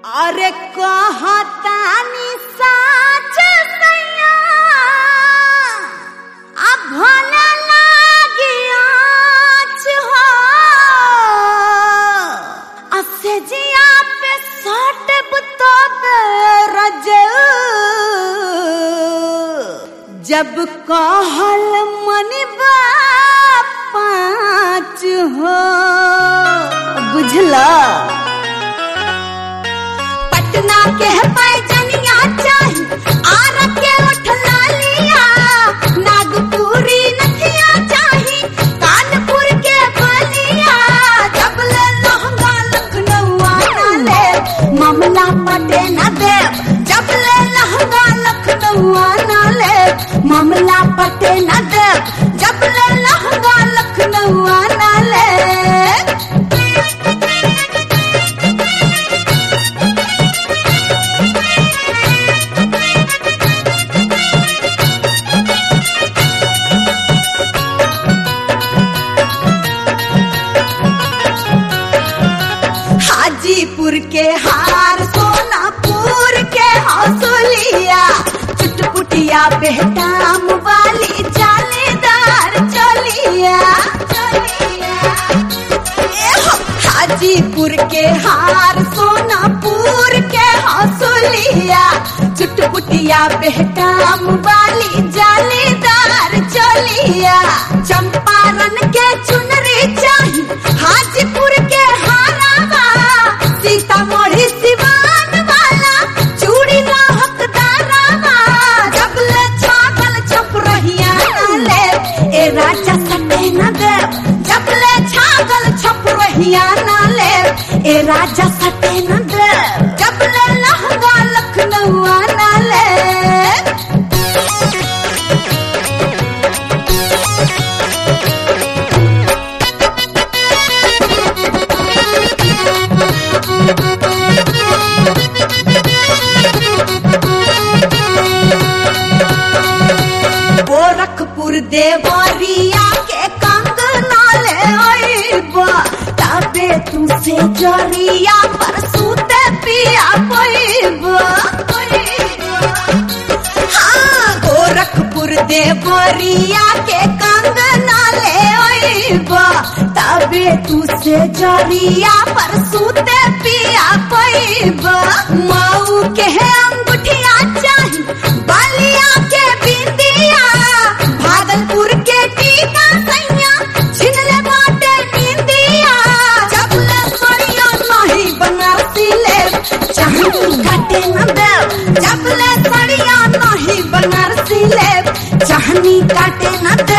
अरे कहतानी साच सैया अब भले लागी आँच हो असे जिया पे सटब तो रजऊ जब कहल मनी पाँच हो बुझला पटना के पैजनिया चाही आर के उठला लिया नागपुरी नथिया चाही कानपुर के बलिया जब ले लहंगा लखनऊ आना ले मामला पटे न दे जब ले लहंगा लखनऊ आना ले मामला पटे न दे जब ले लहंगा लखनऊ आना ले हाजीपुर के हार सोनापुर के हौसलिया चुटपुटिया बेहटाम वाली जालीदार चलिया एहो, हाजीपुर के हार सोनापुर के हौसलिया चुटपुटिया बेहटाम वाली जालीदार चलिया चंपारण के चुनरी चाही हाजीपुर के हारावा सीतामढ़ी सिवान वाला चूड़ी ना हकदारावा जब ले छागल छप रहिया ले ए राजा सटे न दे जब ले छागल छप रहिया ना ले ए राजा सटे न दे जब ले लहंगा लखनऊ आना ले गोरखपुर देवरिया के कंगना ले आईबा तबे तू से जरिया पर सूते पिया पैबा हाँ गोरखपुर देवरिया के कंगना ले आईबा तबे तू से जरिया पर सूते पिया पैबा माऊ के अंगूठिया चाही बालिया के बिंदिया भागलपुर के टीका सैया छिनले बाटे बिंदिया जब ले सड़िया नहीं बनारसी ले चाहनी काटे न दे जब ले सड़िया नहीं बनारसी ले चाहनी काटे न दे